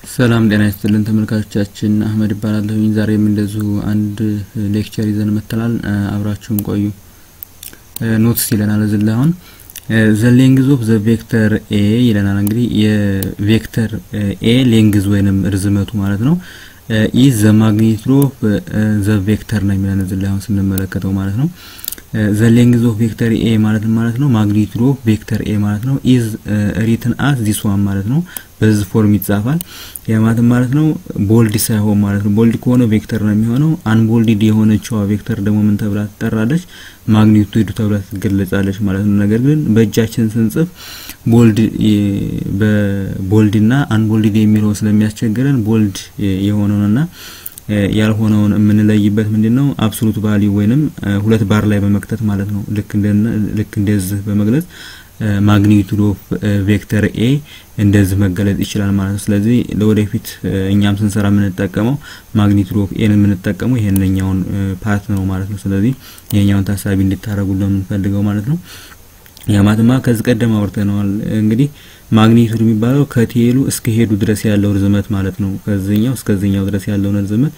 ሰላም ጤና ይስጥልን ተመልካቾቻችን፣ አህመድ ይባላለሁኝ። ዛሬም እንደዚሁ አንድ ሌክቸር ይዘን መጥተናል። አብራችሁን ቆዩ። ኖትስ ይለናል እዚህ ላይ አሁን ዘ ሌንግዝ ኦፍ ዘ ቬክተር ኤ ይለናል። እንግዲህ የቬክተር ኤ ሌንግዝ ወይንም ርዝመቱ ማለት ነው ኢዝ ዘ ማግኒቱድ ኦፍ ዘ ቬክተር ነው የሚለን እዚህ ላይ አሁን ስንመለከተው ማለት ነው ዘ ሌንግዝ ኦፍ ቬክተር ኤ ማለት ማለት ነው ማግኒቱድ ኦፍ ቬክተር ኤ ማለት ነው ኢዝ ሪትን አስ ዚስ ዋን ማለት ነው በዚህ ፎርም ይጻፋል። ያ ማለት ማለት ነው ቦልድ ሳይሆን ማለት ነው ቦልድ ከሆነ ቬክተር ነው የሚሆነው። አንቦልድድ የሆነችዋ ቬክተር ደግሞ ምን ተብላ ትጠራለች? ማግኒቱድ ተብላ ትገለጻለች ማለት ነው። ነገር ግን በእጃችን ስንጽፍ ቦልድ በቦልድና አንቦልድድ የሚለው ስለሚያስቸግረን ቦልድ የሆነውንና ያልሆነውን የምንለይበት ምንድን ነው? አብሶሉት ቫሊዩ ወይንም ሁለት ባር ላይ በመክተት ማለት ነው። ልክ እንደ ልክ እንደዚህ በመግለጽ ማግኒቱድ ኦፍ ቬክተር ኤ እንደዚህ መገለጽ ይችላል ማለት ነው። ስለዚህ ለወደፊት እኛም ስንሰራ የምንጠቀመው ማግኒቱድ ኦፍ ኤን የምንጠቀመው ይሄንኛውን ፓርት ነው ማለት ነው። ስለዚህ ይሄኛውን ታሳቢ እንድታረጉ ለምንፈልገው ማለት ነው። ያማትማ ከዚህ ቀደም አውርተነዋል። እንግዲህ ማግኒቱድ የሚባለው ከቴሉ እስከ ሄዱ ድረስ ያለው ርዝመት ማለት ነው። ከዚህኛው እስከዚህኛው ድረስ ያለውን ርዝመት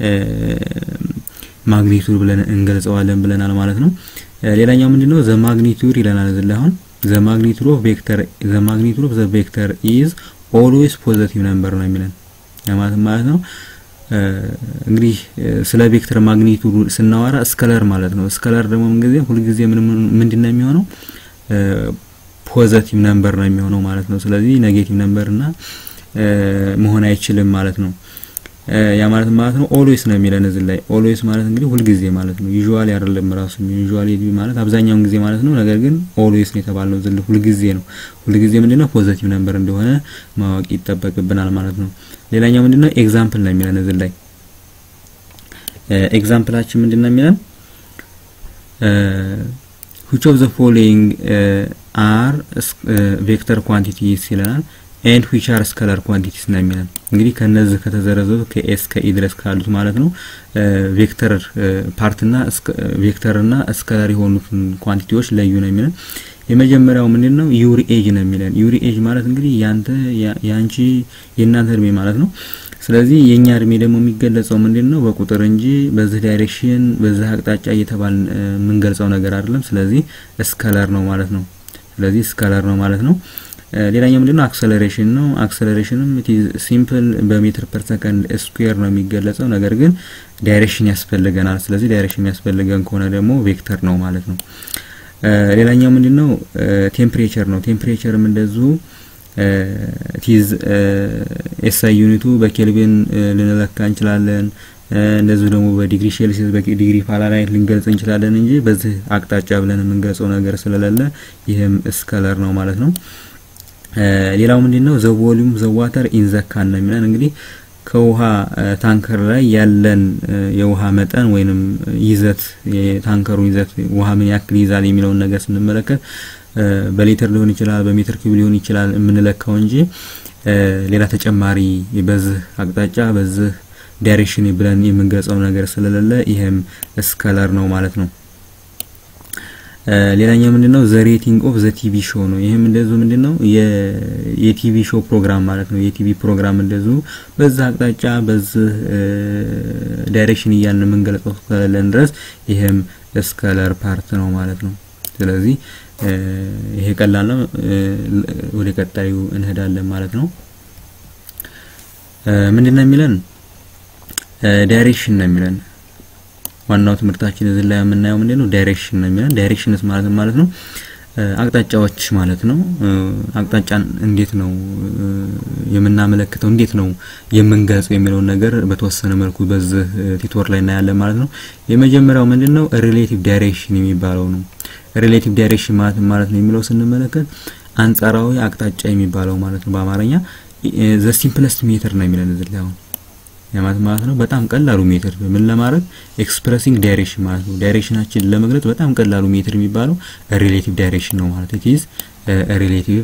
ማግኒቱድ ብለን እንገልጸዋለን ብለናል ማለት ነው። ሌላኛው ምንድነው ዘ ማግኒቱድ ይለናል እዚህ ላይ አሁን ዘ ማግኒቱድ ኦፍ ቬክተር ዘ ማግኒቱድ ኦፍ ዘ ቬክተር ኢዝ ኦልዌይስ ፖዚቲቭ ነምበር ነው የሚለን ማለት ማለት ነው። እንግዲህ ስለ ቬክተር ማግኒቱድ ስናወራ ስከለር ማለት ነው። ስከለር ደግሞ ምንጊዜ ሁልጊዜ ምን ምንድነው የሚሆነው ፖዘቲቭ ነምበር ነው የሚሆነው ማለት ነው። ስለዚህ ኔጌቲቭ ነምበር እና መሆን አይችልም ማለት ነው። ያ ማለት ማለት ነው ኦልዌይስ ነው የሚለን እዚህ ላይ ኦልዌይስ ማለት እንግዲህ ሁልጊዜ ማለት ነው። ዩዥዋሊ አይደለም ራሱ ዩዥዋሊ ማለት አብዛኛውን ጊዜ ማለት ነው። ነገር ግን ኦልዌይስ ነው የተባለው እዚህ ላይ ሁልጊዜ ነው። ሁልጊዜ ምንድነው ፖዚቲቭ ነምበር እንደሆነ ማወቅ ይጠበቅብናል ማለት ነው። ሌላኛው ምንድነው ኤግዛምፕል ነው የሚለን እዚህ ላይ ኤግዛምፕላችን ምንድነው የሚለን which of the following are ቬክተር ኳንቲቲስ ይለናል ኤንድ ዊች አር ስከለር ኳንቲቲስ ነው የሚለን እንግዲህ ከነዚህ ከተዘረዘሩ ከኤስ ከኢ ድረስ ካሉት ማለት ነው ቬክተር ፓርትና ቬክተርና ስከለር የሆኑትን ኳንቲቲዎች ለዩ ነው የሚለን። የመጀመሪያው ምንድን ነው ዩሪ ኤጅ ነው የሚለን። ዩሪ ኤጅ ማለት እንግዲህ ያንተ ያንቺ የእናንተ እድሜ ማለት ነው። ስለዚህ የኛ እድሜ ደግሞ የሚገለጸው ምንድን ነው በቁጥር እንጂ በዚህ ዳይሬክሽን በዚህ አቅጣጫ እየተባል የምንገልጸው ነገር አይደለም። ስለዚህ ስከለር ነው ማለት ነው። ስለዚህ ስከለር ነው ማለት ነው። ሌላኛው ምንድነው አክሰለሬሽን ነው። አክሰለሬሽንም ሲምፕል በሜትር ፐር ሰከንድ ስኩዌር ነው የሚገለጸው። ነገር ግን ዳይሬክሽን ያስፈልገናል። ስለዚህ ዳይሬክሽን የሚያስፈልገን ከሆነ ደግሞ ቬክተር ነው ማለት ነው። ሌላኛው ምንድነው ቴምፕሬቸር ነው። ቴምፕሬቸርም እንደዚሁ ቲዝ ኤስአይ ዩኒቱ በኬልቪን ልንለካ እንችላለን። እንደዚሁ ደግሞ በዲግሪ ሴልሲየስ በዲግሪ ፋራናይት ልንገልጽ እንችላለን እንጂ በዚህ አቅጣጫ ብለን የምንገልጸው ነገር ስለሌለ ይህም ስከለር ነው ማለት ነው። ሌላው ምንድነው ዘ ቮሊዩም ዘ ዋተር ኢን ዘ ካን ነው የሚለን እንግዲህ ከውሃ ታንከር ላይ ያለን የውሃ መጠን ወይንም ይዘት የታንከሩ ይዘት ውሃ ምን ያክል ይዛል የሚለውን ነገር ስንመለከት በሊትር ሊሆን ይችላል፣ በሜትር ኪዩብ ሊሆን ይችላል የምንለካው እንጂ ሌላ ተጨማሪ በዚህ አቅጣጫ በዚህ ዳይሬክሽን ብለን የምንገልጸው ነገር ስለሌለ ይሄም ስከለር ነው ማለት ነው። ሌላኛው ምንድነው ዘ ሬቲንግ ኦፍ ዘ ቲቪ ሾው ነው። ይሄም እንደዚሁ ምንድነው የቲቪ ሾው ፕሮግራም ማለት ነው። የቲቪ ፕሮግራም እንደዚሁ በዛ አቅጣጫ በዚህ ዳይሬክሽን እያልን የምንገልጸው እስከሌለን ድረስ ይሄም ስከለር ፓርት ነው ማለት ነው። ስለዚህ ይሄ ቀላል ነው። ወደ ቀጣዩ እንሄዳለን ማለት ነው። ምንድነው የሚለን ዳይሬክሽን ነው የሚለን ዋናው ትምህርታችን እዚህ ላይ የምናየው ምንድን ነው ዳይሬክሽን ነው የሚለን። ዳይሬክሽንስ ማለት ማለት ነው አቅጣጫዎች ማለት ነው። አቅጣጫን እንዴት ነው የምናመለክተው፣ እንዴት ነው የምንገልጸው የሚለውን ነገር በተወሰነ መልኩ በዚህ ቲቶር ላይ እናያለን ማለት ነው። የመጀመሪያው ምንድን ነው ሪሌቲቭ ዳይሬክሽን የሚባለው ነው። ሪሌቲቭ ዳይሬክሽን ማለት ማለት ነው የሚለው ስንመለከት አንጻራዊ አቅጣጫ የሚባለው ማለት ነው። በአማርኛ ዘ ሲምፕለስት ሜተር ነው የሚለን እዚህ ላይ አሁን ያማት ማለት ነው በጣም ቀላሉ ሜትር ምን ለማድረግ ኤክስፕሬሲንግ ዳይሬክሽን ማለት ነው። ዳይሬክሽናችን ለመግለጽ በጣም ቀላሉ ሜትር የሚባለው ሪሌቲቭ ዳይሬክሽን ነው ማለት ኢት ኢዝ ሪሌቲቭ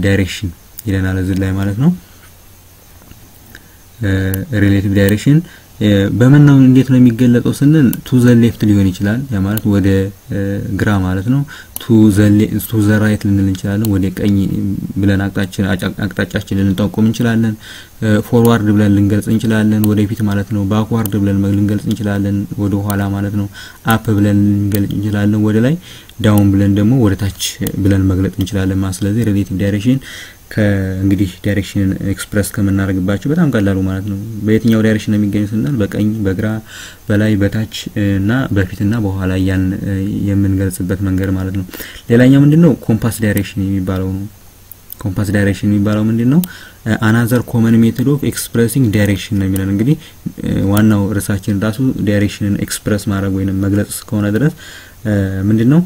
ዳይሬክሽን ይለናል እዚህ ላይ ማለት ነው። ሪሌቲቭ ዳይሬክሽን በምን ነው እንዴት ነው የሚገለጸው ስንል ቱ ዘ ሌፍት ሊሆን ይችላል። ያ ማለት ወደ ግራ ማለት ነው። ቱ ዘ ራይት ልንል እንችላለን። ወደ ቀኝ ብለን አቅጣጫችን ልንጠቁም እንችላለን። ፎርዋርድ ብለን ልንገልጽ እንችላለን። ወደፊት ማለት ነው። ባክዋርድ ብለን ልንገልጽ እንችላለን። ወደ ኋላ ማለት ነው። አፕ ብለን ልንገልጽ እንችላለን። ወደ ላይ ዳውን ብለን ደግሞ ወደ ታች ብለን መግለጽ እንችላለን ማለት ስለዚህ ሪሌቲቭ ዳይሬክሽን ከእንግዲህ ዳይሬክሽንን ኤክስፕረስ ከምናደርግባቸው በጣም ቀላሉ ማለት ነው። በየትኛው ዳይሬክሽን ነው የሚገኙ ስንል በቀኝ፣ በግራ፣ በላይ፣ በታች እና በፊትና በኋላ ያን የምንገልጽበት መንገድ ማለት ነው። ሌላኛው ምንድነው ኮምፓስ ዳይሬክሽን የሚባለው ነው። ኮምፓስ ዳይሬክሽን የሚባለው ምንድነው? አናዘር ኮመን ሜቶድ ኦፍ ኤክስፕሬሲንግ ዳይሬክሽን ነው የሚለን። እንግዲህ ዋናው ርዕሳችን ራሱ ዳይሬክሽንን ኤክስፕረስ ማድረግ ወይም መግለጽ እስከሆነ ድረስ ምንድነው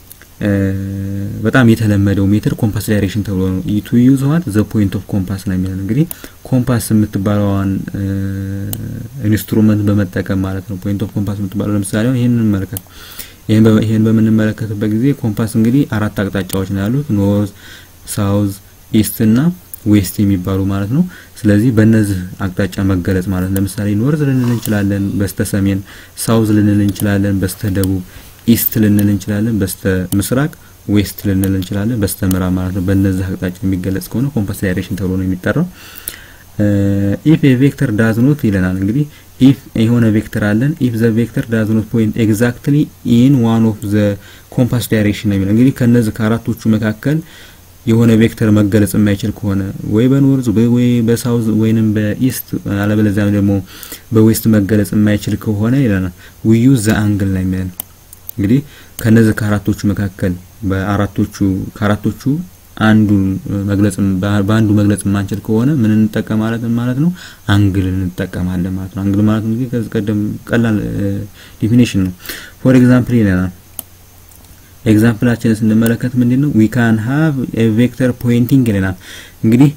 በጣም የተለመደው ሜትር ኮምፓስ ዳይሬክሽን ተብሎ ነው። ቱ ዩዝ ዋት ዘ ፖይንት ኦፍ ኮምፓስ ነው የሚለን። እንግዲህ ኮምፓስ የምትባለዋን ኢንስትሩመንት በመጠቀም ማለት ነው። ፖይንት ኦፍ ኮምፓስ የምትባለው ለምሳሌ ይሄንን እንመለከት። ይሄን በምንመለከትበት ጊዜ ኮምፓስ እንግዲህ አራት አቅጣጫዎች ነው ያሉት፣ ኖርዝ፣ ሳውዝ፣ ኢስት እና ዌስት የሚባሉ ማለት ነው። ስለዚህ በእነዚህ አቅጣጫ መገለጽ ማለት ለምሳሌ ኖርዝ ልንል እንችላለን በስተ ሰሜን፣ ሳውዝ ልንል እንችላለን በስተ ደቡብ ኢስት ልንል እንችላለን በስተ ምስራቅ፣ ዌስት ልንል እንችላለን በስተ ምዕራብ ማለት ነው። በእነዚህ አቅጣጫ የሚገለጽ ከሆነ ኮምፓስ ዳይሬክሽን ተብሎ ነው የሚጠራው። ኢፍ ኤ ቬክተር ዳዝ ኖት ይለናል። እንግዲህ ኢፍ የሆነ ቬክተር አለን ኢፍ ዘ ቬክተር ዳዝ ኖት ፖይንት ኤግዛክትሊ ኢን ዋን ኦፍ ዘ ኮምፓስ ዳይሬክሽን ነው የሚለው። እንግዲህ ከነዚህ ከአራቶቹ መካከል የሆነ ቬክተር መገለጽ የማይችል ከሆነ ወይ በኖርዝ ወይ በሳውዝ ወይንም በኢስት አለበለዚያም ደግሞ በዌስት መገለጽ የማይችል ከሆነ ይለናል ዊ ዩዝ ዘ አንግል ነው የሚለን እንግዲህ ከነዚህ ከአራቶቹ መካከል በአራቶቹ ከአራቶቹ አንዱን መግለጽ በአንዱ መግለጽ የማንችል ከሆነ ምን እንጠቀማለን ማለት ነው? አንግል እንጠቀማለን ማለት ነው። አንግል ማለት እንግዲህ ከዚህ ቀደም ቀላል ዲፊኒሽን ነው። ፎር ኤግዛምፕል ይለናል። ኤግዛምፕላችንን ስንመለከት ምንድን ነው ዊ ካን ሃቭ ኤ ቬክተር ፖይንቲንግ ይለናል። እንግዲህ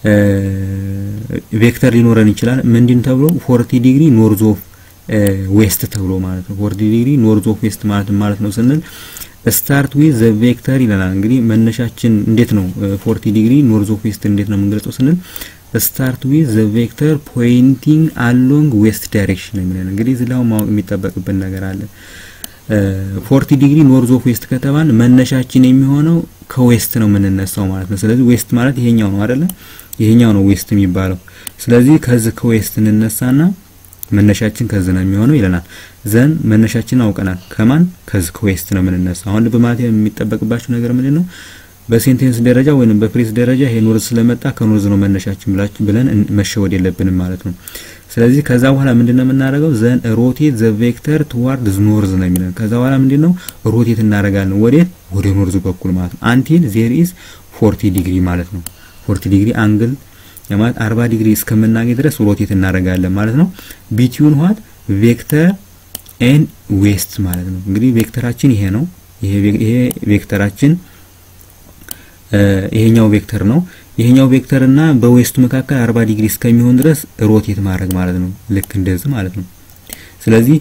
ቬክተር ሊኖረን ይችላል። ምንድን ተብሎ ፎርቲ ዲግሪ ኖርዝ ኦፍ ዌስት ተብሎ ማለት ነው። ፎርቲ ዲግሪ ኖርዝ ኦፍ ዌስት ማለት ማለት ነው ስንል ስታርት ዊዝ ዘ ቬክተር ይለናል። እንግዲህ መነሻችን እንዴት ነው ፎርቲ ዲግሪ ኖርዝ ኦፍ ዌስት እንዴት ነው የምንገልጸው ስንል ስታርት ዊዝ ዘ ቬክተር ፖይንቲንግ አሎንግ ዌስት ዳይሬክሽን ነው የሚለን። እንግዲህ እዚህ ላይ ማወቅ የሚጠበቅብን ነገር አለ። ፎርቲ ዲግሪ ኖርዝ ኦፍ ዌስት ከተባል መነሻችን የሚሆነው ከዌስት ነው የምንነሳው ማለት ነው። ስለዚህ ዌስት ማለት ይሄኛው ነው አይደለ? ይሄኛው ነው ዌስት የሚባለው። ስለዚህ ከዚህ ከዌስት እንነሳና መነሻችን ከዚህ ነው የሚሆነው ይለናል። ዘን መነሻችን አውቀናል። ከማን ከዚህ ከዌስት ነው የምንነሳ። አሁን ልብ ማለት የሚጠበቅባችሁ ነገር ምንድን ነው? በሴንቴንስ ደረጃ ወይንም በፍሬዝ ደረጃ ይሄ ኖርዝ ስለመጣ ከኖርዝ ነው መነሻችን ብላችሁ ብለን መሸወድ የለብንም ማለት ነው። ስለዚህ ከዛ በኋላ ምንድነው የምናደርገው? ዘን ሮቴት ዘ ቬክተር ቱዋርድ ኖርዝ ነው የሚለን። ከዛ በኋላ ምንድነው ሮቴት እናደርጋለን። ወዴት? ወደ ኖርዝ በኩል ማለት ነው። አንቲል ዜር ኢዝ 40 ዲግሪ ማለት ነው። 40 ዲግሪ አንግል የማለት 40 ዲግሪ እስከምናገኝ ድረስ ሮቴት እናደርጋለን ማለት ነው። ቢትዊን ዋት ቬክተር ኤን ዌስት ማለት ነው። እንግዲህ ቬክተራችን ይሄ ነው። ይሄ ይሄ ቬክተራችን ይሄኛው ቬክተር ነው። ይሄኛው ቬክተር እና በዌስቱ መካከል 40 ዲግሪ እስከሚሆን ድረስ ሮቴት ማድረግ ማለት ነው። ልክ እንደዚህ ማለት ነው። ስለዚህ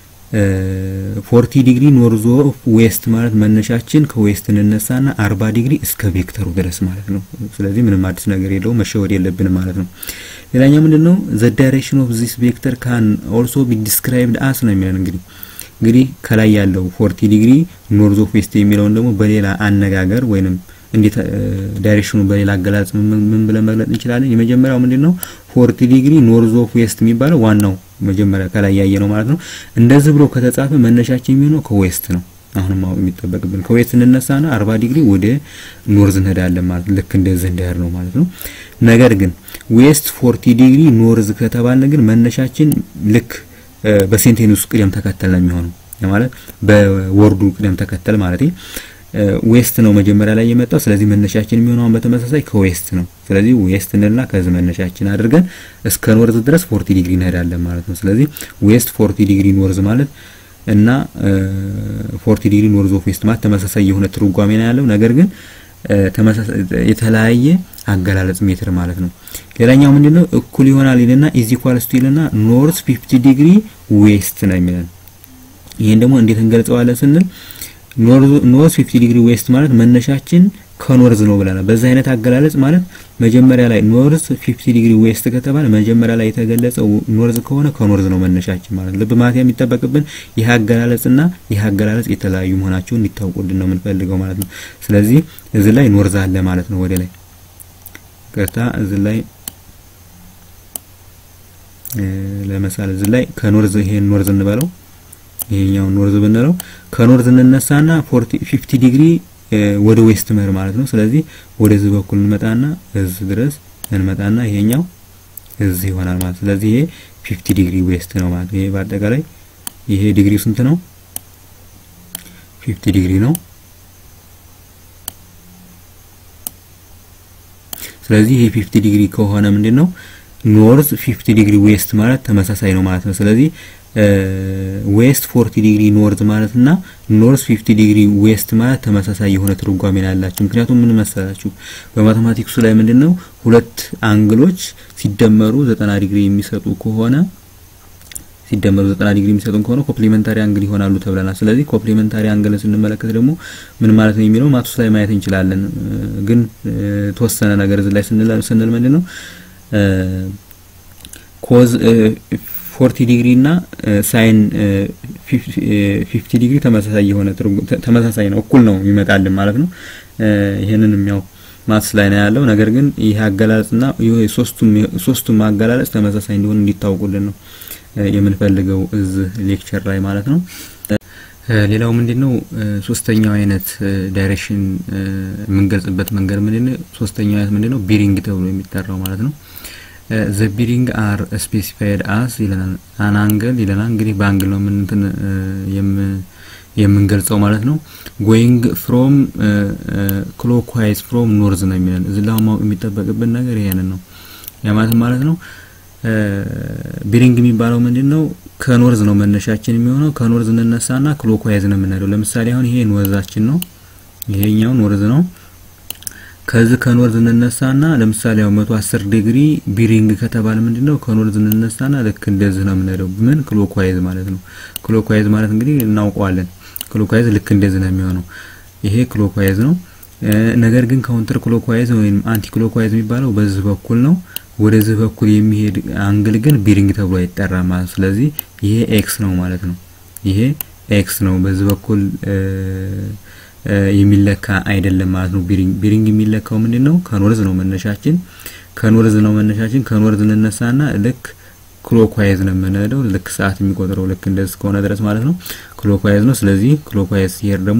40 ዲግሪ ኖርዝ ኦፍ ዌስት ማለት መነሻችን ከዌስት እንነሳና 40 ዲግሪ እስከ ቬክተሩ ድረስ ማለት ነው። ስለዚህ ምንም አዲስ ነገር የለውም፣ መሸወድ የለብንም ማለት ነው። ሌላኛው ምንድነው ዘ ዳይሬክሽን ኦፍ ዚስ ቬክተር ካን ኦልሶ ቢ ዲስክራይብድ አስ ነው የሚለን እንግዲህ እንግዲህ ከላይ ያለው 40 ዲግሪ ኖርዝ ኦፍ ዌስት የሚለውን ደግሞ በሌላ አነጋገር ወይንም እንዴት ዳይሬክሽኑ በሌላ አገላለጽ ምን ብለን መግለጽ እንችላለን? የመጀመሪያው ምንድነው 40 ዲግሪ ኖርዝ ኦፍ ዌስት የሚባለው ዋናው መጀመሪያ ከላይ ያየ ነው ማለት ነው። እንደዚህ ብሎ ከተጻፈ መነሻችን የሚሆነው ከዌስት ነው። አሁንም ማወቅ የሚጠበቅብን ከዌስት እንነሳና 40 ዲግሪ ወደ ኖርዝ እንሄዳለን ማለት ልክ እንደዚህ እንዳያር ነው ማለት ነው። ነገር ግን ዌስት 40 ዲግሪ ኖርዝ ከተባልን ግን መነሻችን ልክ በሴንቴንስ ቅደም ተከተል ነው የሚሆነው ማለት በወርዱ ቅደም ተከተል ማለት ዌስት ነው መጀመሪያ ላይ የመጣው። ስለዚህ መነሻችን የሚሆነው በተመሳሳይ ከዌስት ነው። ስለዚህ ዌስት እንልና ከዚህ መነሻችን አድርገን እስከ ኖርዝ ድረስ 40 ዲግሪ እንሄዳለን ማለት ነው። ስለዚህ ዌስት 40 ዲግሪ ኖርዝ ማለት እና 40 ዲግሪ ኖርዝ ኦፍ ዌስት ማለት ተመሳሳይ የሆነ ትርጓሜ ነው ያለው። ነገር ግን ተመሳሳይ የተለያየ አገላለጽ ሜትር ማለት ነው። ሌላኛው ምንድነው እኩል ይሆናል ይልና ኢዝ ኢኳልስ ቱ ይልና ኖርዝ 50 ዲግሪ ዌስት ነው የሚለን። ይሄን ደግሞ እንዴት እንገልጸዋለን ስንል ኖርዝ 50 ዲግሪ ዌስት ማለት መነሻችን ከኖርዝ ነው ብለናል። በዚህ አይነት አገላለጽ ማለት መጀመሪያ ላይ ኖርዝ 50 ዲግሪ ዌስት ከተባለ መጀመሪያ ላይ የተገለጸው ኖርዝ ከሆነ ከኖርዝ ነው መነሻችን ማለት ነው። ልብ ማለት የሚጠበቅብን ይህ አገላለጽና ይህ አገላለጽ የተለያዩ መሆናቸውን እንዲታወቁልን ነው የምንፈልገው ማለት ነው። ስለዚህ እዚህ ላይ ኖርዝ አለ ማለት ነው። ወደ ላይ ቀጥታ እዚህ ላይ ለምሳሌ እዚህ ላይ ከኖርዝ ይሄን ኖርዝ እንበለው ይሄኛው ኖርዝ ብንለው ከኖርዝ እንነሳና 40 50 ዲግሪ ወደ ዌስት መር ማለት ነው። ስለዚህ ወደዚህ በኩል እንመጣና እዚህ ድረስ እንመጣና ይሄኛው እዚህ ይሆናል ማለት ስለዚህ ይሄ 50 ዲግሪ ዌስት ነው ማለት ይሄ በአጠቃላይ ይሄ ዲግሪው ስንት ነው? 50 ዲግሪ ነው። ስለዚህ ይሄ 50 ዲግሪ ከሆነ ምንድነው ኖርዝ 50 ዲግሪ ዌስት ማለት ተመሳሳይ ነው ማለት ነው። ስለዚህ ዌስት 40 ዲግሪ ኖርዝ ማለት እና ኖርዝ 50 ዲግሪ ዌስት ማለት ተመሳሳይ የሆነ ትርጓሜ ነው ያላቸው። ምክንያቱም ምን መሰላችሁ በማቴማቲክሱ ላይ ምንድነው ሁለት አንግሎች ሲደመሩ 90 ዲግሪ የሚሰጡ ከሆነ ሲደመሩ 90 ዲግሪ የሚሰጡን ከሆነ ኮምፕሊሜንታሪ አንግል ይሆናሉ ተብለናል። ስለዚህ ኮምፕሊሜንታሪ አንግልን ስንመለከት ደግሞ ምን ማለት ነው የሚለው ማቱስ ላይ ማየት እንችላለን። ግን ተወሰነ ነገር እዚህ ላይ ስንል ስንል ምንድነው ኮዝ 40 ዲግሪ እና ሳይን 50 ዲግሪ ተመሳሳይ የሆነ ተመሳሳይ ነው፣ እኩል ነው የሚመጣልን ማለት ነው። ይሄንንም ያው ማትስ ላይ ነው ያለው። ነገር ግን ይህ አገላለጽና ሶስቱም ሶስቱም አገላለጽ ተመሳሳይ እንዲሆን እንዲታወቁልን ነው የምንፈልገው እዚህ ሌክቸር ላይ ማለት ነው። ሌላው ምንድነው ሶስተኛው አይነት ዳይሬክሽን የምንገልጽበት መንገድ ምንድነው? ሶስተኛው አይነት ምንድነው? ቢሪንግ ተብሎ የሚጠራው ማለት ነው። ዘ ቢሪንግ አር ስፔሲፋይድ አስ ይለናል። አን አንግል ይለናል። እንግዲህ በአንግል ነው ምን እንትን የምንገልጸው ማለት ነው። ጎይንግ ፍሮም ክሎክዋይዝ ፍሮም ኖርዝ ነው የሚለን። እዚህ ላይ ማወቅ የሚጠበቅብን ነገር ይሄንን ነው። ያ ማለት ማለት ነው ቢሪንግ የሚባለው ምንድን ነው? ከኖርዝ ነው መነሻችን የሚሆነው። ከኖርዝ እንነሳና ክሎክዋይዝ ነው የምንሄደው። ለምሳሌ አሁን ይሄ ኖርዛችን ነው፣ ይሄኛው ኖርዝ ነው። ከዚህ ከኖርዝ እንነሳና ለምሳሌ ያው 110 ዲግሪ ቢሪንግ ከተባለ ምንድነው ከኖርዝ እንነሳና ልክ እንደዚህ ነው የምንሄደው። ምን ክሎክዋይዝ ማለት ነው። ክሎክዋይዝ ማለት እንግዲህ እናውቀዋለን። ክሎክዋይዝ ልክ እንደዚህ ነው የሚሆነው። ይሄ ክሎክዋይዝ ነው። ነገር ግን ካውንተር ክሎክዋይዝ ወይም አንቲ ክሎክዋይዝ የሚባለው በዚህ በኩል ነው። ወደዚህ በኩል የሚሄድ አንግል ግን ቢሪንግ ተብሎ አይጠራም ማለት ስለዚህ ይሄ ኤክስ ነው ማለት ነው። ይሄ ኤክስ ነው። በዚህ በኩል የሚለካ አይደለም ማለት ነው። ቢሪንግ ቢሪንግ የሚለካው ምንድነው? ከኖርዝ ነው መነሻችን። ከኖርዝ ነው መነሻችን። ከኖርዝ እንነሳና ልክ ክሎክዋይዝ ነው የምንሄደው። ልክ ሰዓት የሚቆጥረው ልክ እንደዚህ ከሆነ ድረስ ማለት ነው ክሎክዋይዝ ነው። ስለዚህ ክሎክዋይዝ ሲሄድ ደግሞ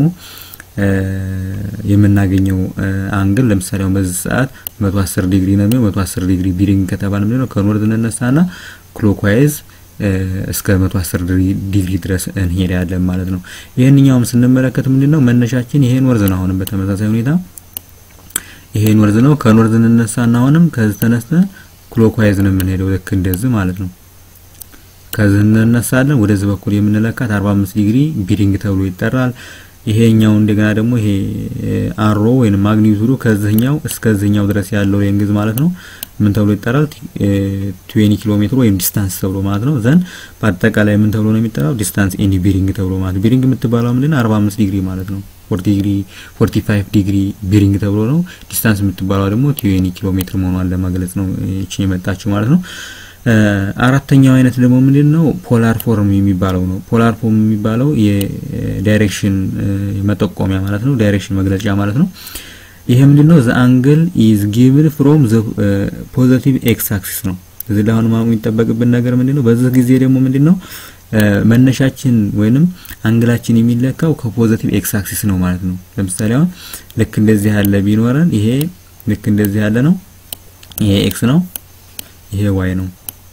የምናገኘው አንግል ለምሳሌ አሁን በዚህ ሰዓት 110 ዲግሪ ነው የሚሆነው። 110 ዲግሪ ቢሪንግ ከተባለ ምንድነው ከኖርዝ እንነሳና ክሎክዋይዝ እስከ 110 ዲግሪ ድረስ እንሄዳለን ማለት ነው። ይሄንኛውም ስንመለከት ምንድነው መነሻችን ይሄ ኖርዝ ነው። አሁንም በተመሳሳይ ሁኔታ ይሄ ኖርዝ ነው። ከኖርዝ እንነሳና አሁንም ከዚህ ተነስተን ክሎክዋይዝ ነው የምንሄደው ልክ እንደዚህ ማለት ነው። ከዚህ እንነሳለን ወደዚህ በኩል የምንለካት 45 ዲግሪ ቢሪንግ ተብሎ ይጠራል። ይሄኛው እንደገና ደግሞ ይሄ አሮ ወይም ማግኒቱዱ ከዚህኛው እስከዚህኛው ድረስ ያለው ሌንግዝ ማለት ነው ምን ተብሎ ይጠራል? 20 ኪሎ ሜትር ወይም ዲስታንስ ተብሎ ማለት ነው። ዘን በአጠቃላይ ምን ተብሎ ነው የሚጠራው? ዲስታንስ ኤኒ ቢሪንግ ተብሎ ማለት ቢሪንግ የምትባለው ምንድነው? 45 ዲግሪ ማለት ነው። 40 ዲግሪ 45 ዲግሪ ቢሪንግ ተብሎ ነው። ዲስታንስ የምትባለው ደግሞ 20 ኪሎ ሜትር መሆኗን ለመግለጽ ነው እቺ የመጣችው ማለት ነው። አራተኛው አይነት ደግሞ ምንድን ነው? ፖላር ፎርም የሚባለው ነው። ፖላር ፎርም የሚባለው የዳይሬክሽን መጠቆሚያ ማለት ነው። ዳይሬክሽን መግለጫ ማለት ነው። ይሄ ምንድን ነው? ዘ አንግል ኢዝ ጊቭን ፍሮም ዘ ፖዚቲቭ ኤክስ አክሲስ ነው። እዚህ ላይ አሁን ማወቅ የሚጠበቅብን ነገር ምንድን ነው? በዚህ ጊዜ ደግሞ ምንድን ነው መነሻችን ወይንም አንግላችን የሚለካው ከፖዚቲቭ ኤክስ አክሲስ ነው ማለት ነው። ለምሳሌ አሁን ልክ እንደዚህ ያለ ቢኖረን ይሄ ልክ እንደዚህ ያለ ነው። ይሄ ኤክስ ነው፣ ይሄ ዋይ ነው።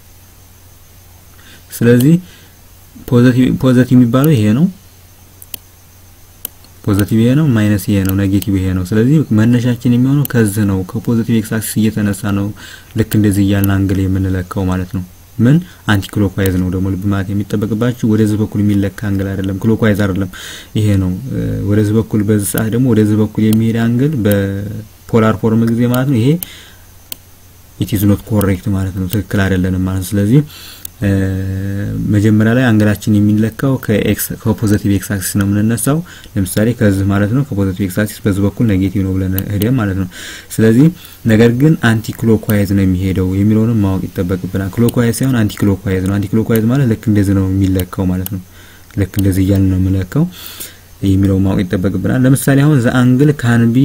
ስለዚህ ፖዚቲቭ ፖዚቲቭ የሚባለው ይሄ ነው። ፖዚቲቭ ይሄ ነው፣ ማይነስ ይሄ ነው፣ ኔጌቲቭ ይሄ ነው። ስለዚህ መነሻችን የሚሆነው ከዚህ ነው፣ ከፖዚቲቭ ኤክስ አክሲስ እየተነሳ ነው ልክ እንደዚህ እያልን አንግል የምንለካው ማለት ነው። ምን አንቲ ክሎክዋይዝ ነው ደግሞ ልብ ማለት የሚጠበቅባችሁ ወደዚህ በኩል የሚለካ አንግል አይደለም፣ ክሎክዋይዝ አይደለም፣ ይሄ ነው። ወደዚህ በኩል በዚህ ሰዓት ደግሞ ወደዚህ በኩል የሚሄድ አንግል በፖላር ፎርም ጊዜ ማለት ነው ይሄ ኢት ኢዝ ኖት ኮሬክት ማለት ነው፣ ትክክል አይደለንም ማለት ነው። ስለዚህ መጀመሪያ ላይ አንግላችን የሚለካው ከኤክስ ከፖዚቲቭ ኤክስ አክሲስ ነው የምንነሳው። ለምሳሌ ከዚህ ማለት ነው ከፖዚቲቭ ኤክስ አክሲስ በዚህ በኩል ኔጌቲቭ ነው ብለን ሄደን ማለት ነው። ስለዚህ ነገር ግን አንቲ ክሎክዋይዝ ነው የሚሄደው የሚለውንም ማወቅ ይጠበቅብናል። ክሎክዋይዝ ሳይሆን አንቲ ክሎክዋይዝ ነው። አንቲ ክሎክዋይዝ ማለት ልክ እንደዚህ ነው የሚለካው ማለት ነው። ልክ እንደዚህ እያልን ነው የምንለካው የሚለው ማወቅ ይጠበቅብናል። ለምሳሌ አሁን ዘ አንግል ካን ቢ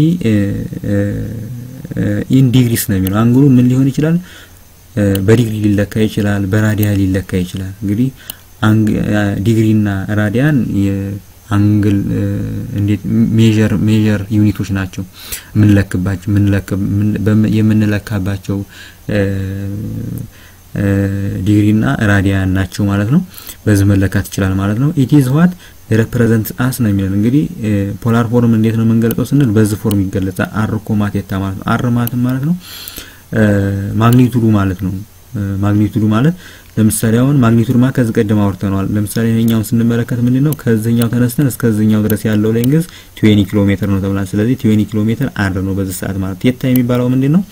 ኢን ዲግሪስ ነው የሚለው አንግሉ ምን ሊሆን ይችላል? በዲግሪ ሊለካ ይችላል፣ በራዲያን ሊለካ ይችላል። እንግዲህ ዲግሪና ራዲያን የአንግል እንዴት ሜዠር ሜዠር ዩኒቶች ናቸው የምንለክባቸው የምንለካባቸው ዲግሪና ራዲያን ናቸው ማለት ነው። በዚህ መለካት ይችላል ማለት ነው። ኢት ኢዝ ዋት ሬፕሬዘንት አስ ነው የሚለን እንግዲህ ፖላር ፎርም እንዴት ነው የምንገልጸው ስንል በዚህ ፎርም ይገለጻል። አር ኮማቴታ ማለት ነው። አር ማለት ማለት ነው ማግኒቱዱ ማለት ነው። ማግኒቱዱ ማለት ለምሳሌ አሁን ማግኒቱድ ማለት ከዚህ ቀደም አውርተነዋል። ለምሳሌ ይሄኛውን ስንመለከት ምንድን ነው ከዚህኛው ተነስተን እስከዚህኛው ድረስ ያለው ሌንግዝ 20 ኪሎ ሜትር ነው ተብሏል። ስለዚህ 20 ኪሎ ሜትር አር ነው በዚህ ሰዓት ማለት ቴታ የሚባለው ምንድን ነው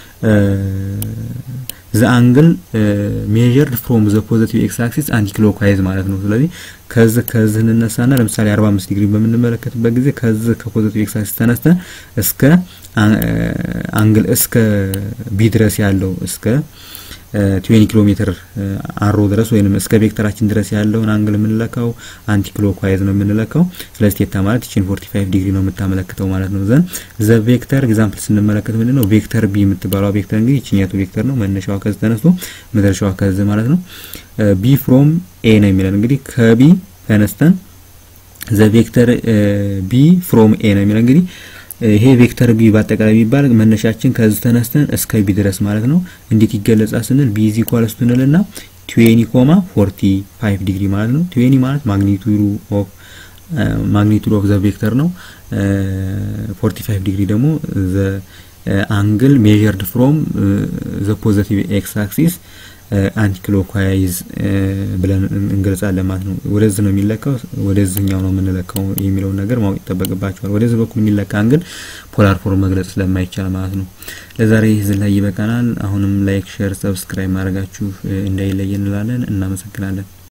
ዘ አንግል ሜዠርድ ፍሮም ዘ ፖዚቲቭ ኤክስ አክሲስ አንቲ ክሎክዋይዝ ማለት ነው። ስለዚህ ከዚህ ከዚህ እንነሳና ለምሳሌ 45 ዲግሪ በምንመለከትበት ጊዜ ከዚህ ከፖዚቲቭ ኤክስ አክሲስ ተነስተን እስከ አንግል እስከ ቢ ድረስ ያለው እስከ 20 ኪሎ ሜትር አሮ ድረስ ወይንም እስከ ቬክተራችን ድረስ ያለውን አንግል የምንለካው አንቲ ክሎክዋይዝ ነው የምንለካው። ስለዚህ ቴታ ማለት ይችን 45 ዲግሪ ነው የምታመለክተው ማለት ነው። ዘን ዘ ቬክተር ኤግዛምፕል ስንመለከት ምንድን ነው ቬክተር ቢ የምትባለው ቬክተር እንግዲህ ይችኛቱ ቬክተር ነው። መነሻዋ ከዚህ ተነስቶ መድረሻዋ ከዚህ ማለት ነው። ቢ ፍሮም ኤ ነው የሚለን እንግዲህ ከቢ ተነስተን ዘ ቬክተር ቢ ፍሮም ኤ ነው የሚለን እንግዲህ ይሄ ቬክተር ቢ በአጠቃላይ የሚባል መነሻችን ከዚህ ተነስተን እስከ ቢ ድረስ ማለት ነው። እንዴት ይገለጻል ስንል ቢ ኢዝ ኢኳልስ ቱ እንልና 20 ኮማ 45 ዲግሪ ማለት ነው። 20 ማለት ማግኒቱዱ ኦፍ ማግኒቱድ ኦፍ ዘ ቬክተር ነው። 45 ዲግሪ ደግሞ ዘ አንግል ሜዠርድ ፍሮም ዘ ፖዚቲቭ ኤክስ አክሲስ አንቲ ክሎክዋይዝ ብለን እንገልጻለን ማለት ነው። ወደዚህ ነው የሚለካው፣ ወደዚህኛው ነው የምንለካው የሚለውን ነገር ማወቅ ይጠበቅባቸዋል። ወደዚህ በኩል የሚለካ አንግል ፖላር ፎርም መግለጽ ስለማይቻል ማለት ነው። ለዛሬ እዚህ ላይ ይበቃናል። አሁንም ላይክ፣ ሼር፣ ሰብስክራይብ ማድረጋችሁ እንዳይለይ እንላለን። እናመሰግናለን።